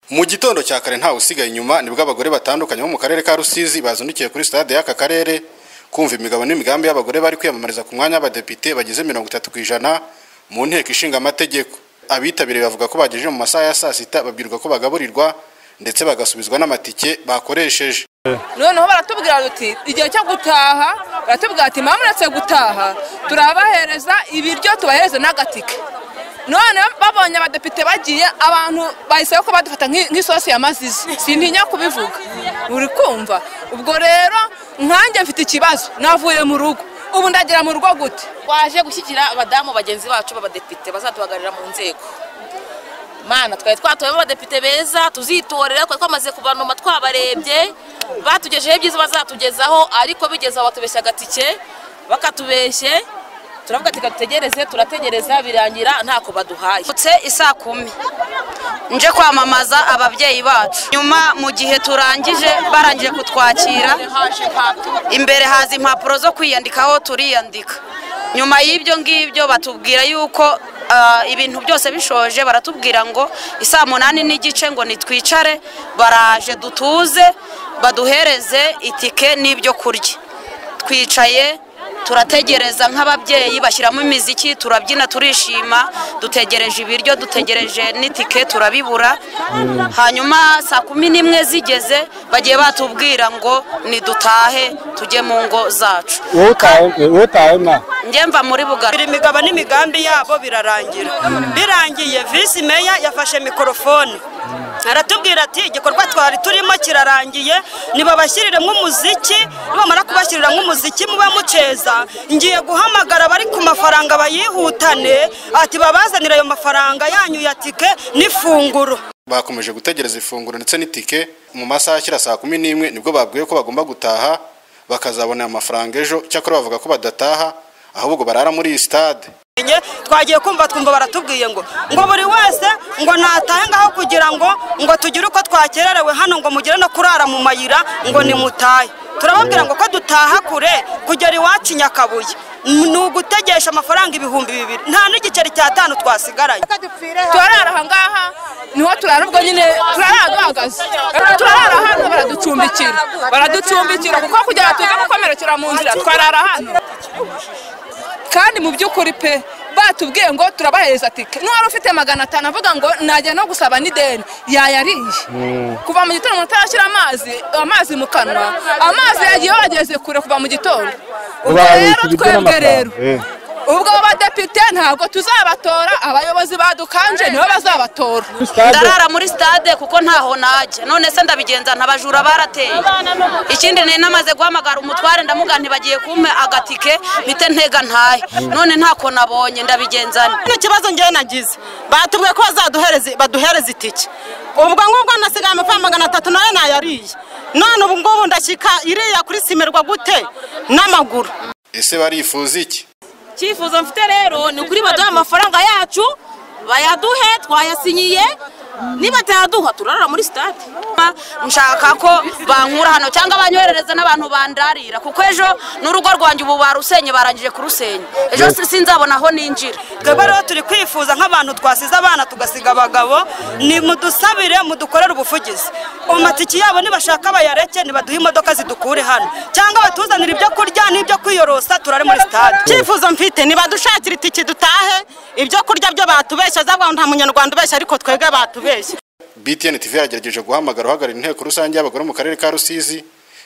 mu gitondo cya kare ntawe usigaye inyuma nibwo abagore batandukanye bo mu karere ka rusizi bazindukiye kuri stade y'aka karere kumva imigabo n'imigambi y'abagore bari kwiyamamariza ku mwanya w'abadepite bagize mirongo itatu ku ijana mu nteko ishinga amategeko abitabiriye bavuga ko bagejeje mu masaha ya saa sita babwirwa ko bagaburirwa ndetse bagasubizwa n'amatike bakoresheje noneho baratubwira duti igihe cyo gutaha baratubwira ati mwamuretse gutaha turabahereza ibiryo tubahereze n'agatike none babonye abadepite bagiye abantu bahise ko badufata nk'isosi ya mazizi sintinya kubivuga uri kumva ubwo rero nkanjye mfite ikibazo navuye mu rugo ubu ndagira mu rugo gute twaje gushyigikira abadamu bagenzi bacu b'abadepite bazatuhagararira mu nzego mana twari twatoyemo abadepite beza tuzitorera twari twamaze kubanuma twabarebye batugejeho ibyiza bazatugezaho ariko bigeze aho batubeshya agatike bakatubeshye turavuga ati dutegereze turategereza birangira ntako baduhaye utse isaa kumi nje kwamamaza ababyeyi bacu nyuma mu gihe turangije barangije kutwakira imbere haza impapuro zo kwiyandikaho turiyandika nyuma y'ibyo ngibyo batubwira yuko ibintu byose bishoje baratubwira ngo isaa munani n'igice ngo nitwicare baraje dutuze baduhereze itike n'ibyo kurya twicaye turategereza nk'ababyeyi bashyiramo imiziki turabyina turishima dutegereje ibiryo dutegereje n'itike turabibura hanyuma saa kumi n'imwe zigeze bagiye batubwira ngo nidutahe tujye mu ngo zacu njye mva muri bugari imigabo n'imigambi yabo birarangira birangiye visi meya yafashe mikorofone aratubwira ati igikorwa twari turimo kirarangiye ntibabashyirire nk'umuziki nibamara kubashyirira nk'umuziki mube muceza ngiye guhamagara abari ku mafaranga bayihutane ati babazanire ayo mafaranga yanyu ya tike n'ifunguro bakomeje gutegereza ifunguro ndetse n'itike mu masaha ashyira saa kumi n'imwe nibwo babwiwe ko bagomba gutaha bakazabona amafaranga ejo cyakora bavuga ko badataha ahubwo barara muri iyi sitade twagiye kumva twumva baratubwiye ngo ngo buri wese ngo natahe ngaho kugira ngo ngo tugire uko twakererewe hano ngo mugire no kurara mu mayira ngo nimutahe turababwira ngo ko dutaha kure kugera iwacu nyakabuye ni ugutegesha amafaranga ibihumbi bibiri nta n'igiceri cy'atanu twasigaranye turarara aha ngaha niho turara ubwo nyine turarara duhagaze turarara hano baraducumbikira baraducumbikira kuko kugira tuze gukomerekera mu nzira twarara hano kandi mu by'ukuri pe batubwiye ngo turabahereza tike n'uwari ufite magana atanu avuga ngo najya no gusaba n'ideni yayariye kuva mu gitondo umuntu utarashyira amazi amazi mu kanwa amazi yagiye bageze kure kuva mu gitondo ubwo rero twebwe rero ubwo badepite ntabwo tuzabatora abayobozi badukanje nibo bazabatora ndarara muri stade kuko ntaho najya none se ndabigenza ntabajura barateye ikindi ni namaze guhamagara umutware ndamuga ntibagiye kumpe agatike mpite ntega ntahe none ntako nabonye ndabigenzana ikibazo ngewe nagize batubwiye ko bazaduhereza baduhereza itike ubwo ngubwo nasigaye amafaranga magana atatu nayo nayariye none ubu ngubu ndashyika iriya kuri simerwa gute n'amaguru ese barifuza iki icyifuzo mfite rero ni ukuri baduha amafaranga yacu bayaduhe twayasinyiye nibatayaduha turarara muri sitade nshaka ko bankura hano cyangwa banyoherereza n'abantu bandarira kuko ejo n'urugo rwanjye ubu barusenye barangije kurusenya ejo sinzabona aho ninjira twebwe rero turi kwifuza nk'abantu twasize abana tugasiga abagabo ni mudusabire mudukorere ubuvugizi amatiki yabo nibashaka bayareke nibaduhe imodoka zidukure hano cyangwa batuzanire ibyo kurya n'ibyo kwiyorosa turare muri sitade icyifuzo mfite nibadushakire itiki dutahe ibyo kurya byo batubeshya zabwo nta munyarwanda ubeshya ariko twebwe batubeshya BTN TV yagerageje guhamagara uhagarariye inteko rusange y'abagore mu karere ka Rusizi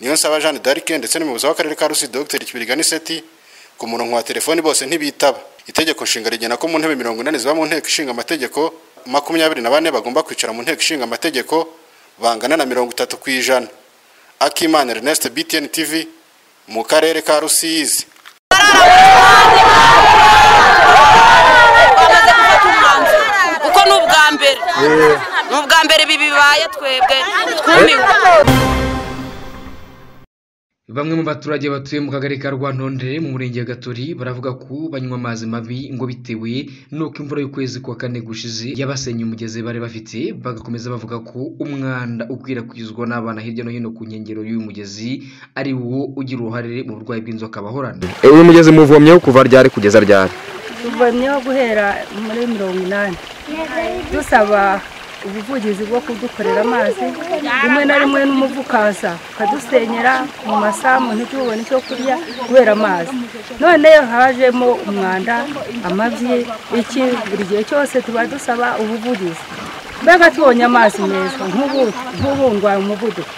niyo nsaba Jean d'Arc ndetse n'umuyobozi w'akarere ka Rusizi Dr Kibiriga Niseti ku murongo wa telefoni bose ntibitaba itegeko nshinga rigena ko mu ntebe mirongo inani ziba mu nteko ishinga amategeko makumyabiri na bane bagomba kwicara mu nteko ishinga amategeko bangana na mirongo itatu ku ijana Akimana Ernest BTN TV mu karere ka Rusizi uko ni ubwa mbere ni ubwa mbere ibi bibaye twebwe twumiwe bamwe mu baturage batuye mu kagari ka rwantondere mu murenge wa gatori baravuga ko banywa amazi mabi ngo bitewe n'uko imvura y'ukwezi kwa kane gushize yabasenye umugezi bari bafite bagakomeza bavuga ko umwanda ukwirakwizwa n'abana hirya no hino ku nkengero y'uyu mugezi ari wo ugira uruhare mu burwayi bw'inzoka bahorana uyu mugezi muvomyeho kuva ryari kugeza ryari tuvomyeho guhera muri mirongo inani dusaba ubuvugizi bwo kudukorera amazi rimwe na rimwe n'umuvu ukaza ukadusenyera mu masambu ntitubone icyo kurya kubera amazi noneho hajemo umwanda amabyi iki buri gihe cyose tuba dusaba ubuvugizi mbega tubonye amazi meza nk'ubungwa umuvuduko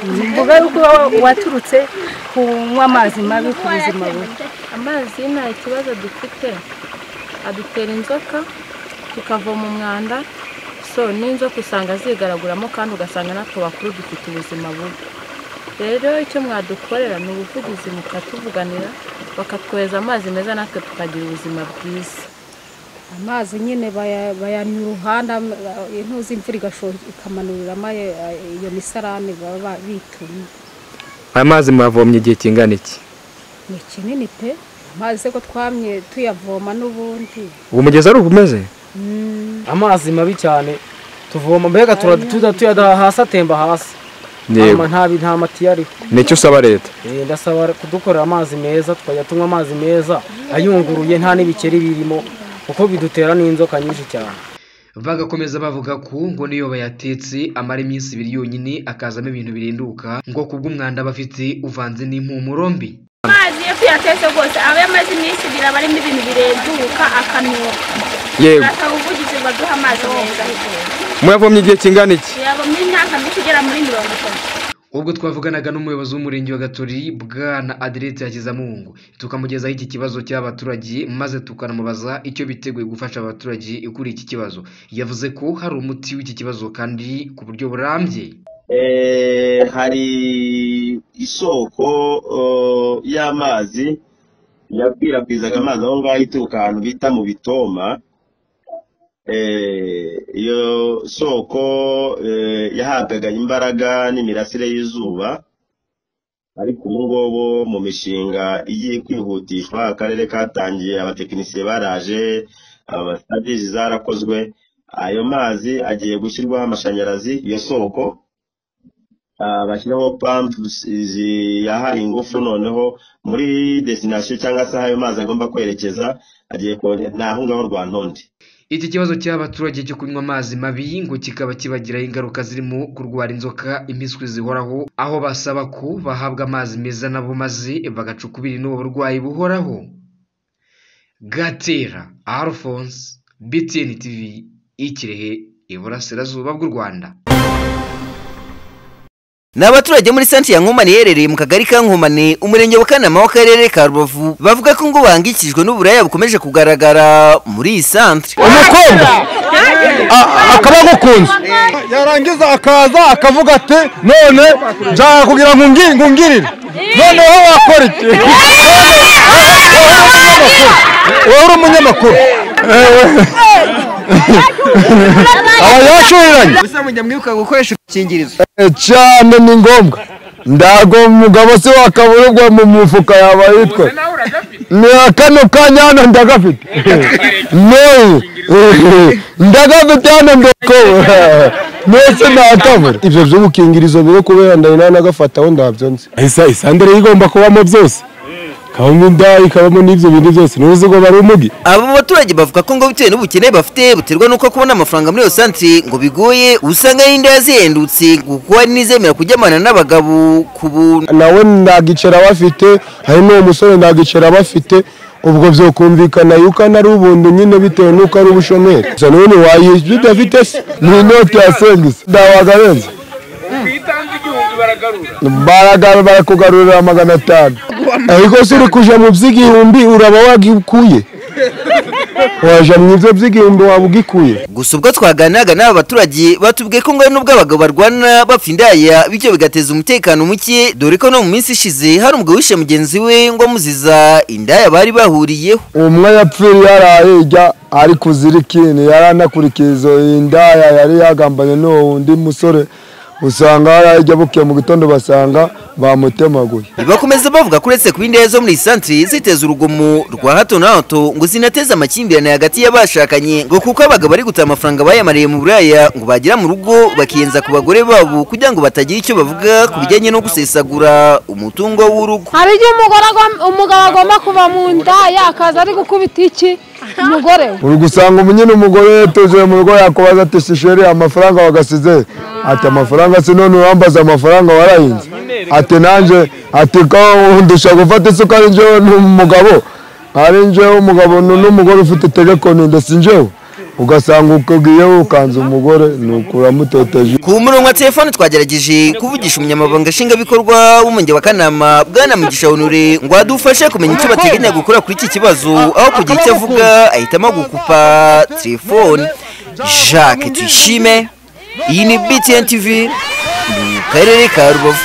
mvuga yuko waturutse kunywa amazi mabi ku buzima bubi amazi nta kibazo dufite adutera inzoka tukavoma umwanda so n'inzoka usanga zigaraguramo kandi ugasanga natwe bakuru dufite ubuzima bubi rero icyo mwadukorera ni ubuvugizi mukatuvuganira bakatwohereza amazi meza natwe tukagira ubuzima bwiza amazi nyine bayanywa uruhanda intuzi imvura ikamanuriramo iyo misarane baba bitumye aya mazi mwavomye igihe kingana iki ni kinini pe amazi ko twamye tuyavoma n'ubundi ubu mugezi ari ubu umeze amazi mabi cyane tuvoma mbega tuza tuyadaha hasi atemba hasi yego nta matiyo ariho nicyo usaba leta Eh, ndasaba kudukorera amazi meza tukajya tunywa amazi meza ayunguruye nta n'ibikeri birimo kuko bidutera n'inzoka nyinshi cyane bagakomeza bavuga ko ngo niyo bayatetse amara iminsi ibiri yonyine akazamo ibintu birinduka ngo kubw'umwanda bafite uvanze n'impumuro mbi amazi iyo tuyatetse rwose aba yamaze iminsi ibiri aba arimo ibintu birenduka akanuka yego turasaba ubuvugizi baduha amazi meza mwavomye igihe kingana iki yaba muri imyaka myinshi igera muri mirongo itatu ubwo twavuganaga n'umuyobozi w'umurenge wa gatori bwana aderete hakizamungu tukamugezaho iki kibazo cy'abaturage maze tukanamubaza icyo biteguye gufasha abaturage kuri iki kibazo yavuze ko hari umuti w'iki kibazo kandi ku buryo burambye Eh, hari isoko eh, y'amazi yakwirakwizaga amazi aho ngaho ituruka ahantu bita mu bitoma Eh, iyo soko eh, yahabwaga imbaraga n'imirasire y'izuba ariko ubu ngubu mu mishinga igiye kwihutishwa akarere katangiye abatekinisiye baraje abasadiji zarakozwe ayo mazi agiye gushyirwaho amashanyarazi iyo soko Ah, bashyiraho pampu ziyahaye ingufu noneho muri desinasiyo cyangwa se aho ayo mazi agomba kwerekeza agiye kone ni aho ngaho rwa ntonde iki kibazo cy'abaturage cyo kunywa amazi mabi ngo kikaba kibagiraho ingaruka zirimo kurwara inzoka impiswi zihoraho aho basaba ko bahabwa amazi meza nabo maze bagacukubira n'ubu burwayi buhoraho gatera alphonse btn tv ikirehe iburasirazuba bw'u rwanda ni abaturage muri santi ya nkomane iherereye mu kagari ka nkomane umurenge wa kanama w'akarere ka rubavu bavuga ko ngo bahangikishijwe n'uburaya bukomeje kugaragara muri iyi santere umukobwa a- akaba agukunze yarangiza akaza akavuga ati none nshaka kugira ngo ungi- ngo ungirire noneho wakora iki wowe uri umunyamakuru aba yashuriranye gusa mujya mwibuka gukoresha udukingirizo Eh, cyane ni ngombwa ndago umugabo se wakaburirwa mu mufuka yaba yitwe ni kano kanya hano ndagafite noye ndagafite hano ndakobora mbese ntakabura ibyo by'ubukingirizo biri kubera ndahina nagafata aho ndabyonze isa isandere igomba kubamo byose kabamo indaya kabamo n'ibyo bintu byose ntuzi ngo bari umugi aba baturage bavuga ko ngo bitewe n'ubukene bafite buterwa n'uko kubona amafaranga muri iyo santere ngo bigoye usanga n'indaya zihendutse ngo kuko hari n'izemera kuryamana n'abagabo ku buntu nawe ntagicara bafite hari n'uwo musore ntagicara bafite ubwo byokumvikana yuko ana ari ubuntu nyine bitewe n'uko ari ubushomeri gusa n'ubu ntiwayishyura udafite se ni inoti ya sengisi ndabaga benzi baragara barakugarurira magana atanu ariko se uri kuja mu by'igihumbi uraba wagikuye waja mu ibyo by'igihumbi waba ugikuye gusa ubwo twaganiraga n'aba baturage batubwiye ko ngo hari n'ubwo abagabo barwana bapfa indaya bityo bigateza umutekano muke dore ko no mu minsi ishize hari umugabo wishe mugenzi we ngo amuziza indaya bari bahuriyeho umwe yapfiriye yaraye ijya ari kuzirikini yaranakurikiye izo indaya yari yagambanye n'uwo wundi musore usanga yarayijya bukiye mu gitondo basanga bamutemaguye bakomeza bavuga ko uretse kuba indaya zo muri iyi santere ziteza urugomo rwa hato na hato ngo zinateze amakimbirane hagati y'abashakanye ngo kuko abagabo bari guta amafaranga bayamariye mu buraya ngo bagera mu rugo bakiyenza ku bagore babo kugira ngo batagira icyo bavuga ku bijyanye no gusesagura umutungo w'urugo hari igihe umugore agom- umugabo agomba kuva mu nda yakaza ari gukubita iki umugore uri gusanga umunyine umugore yatuzeye mu rugo yakubaza ati shisheri amafaranga wagasize ati amafaranga si none urambaza amafaranga warahinze ati nanjye ati ko ndusha gufata isuka ari njyewe n'umugabo ari njyewe umugabo n- n'umugore ufite telefone ndetse njyewe ugasanga ukubwiye ukanze umugore ni ukuramuteteje ku murongo wa telefone twagerageje kuvugisha umunyamabanga nshingwabikorwa w'umurenge wa kanama bwana mugisha honore ngo adufashe kumenya icyo bateganya gukora kuri iki kibazo aho kugira icyo avuga ahitamo gukupa telefone jacques tuyishime iyi ni btn tv mu karere ka rubavu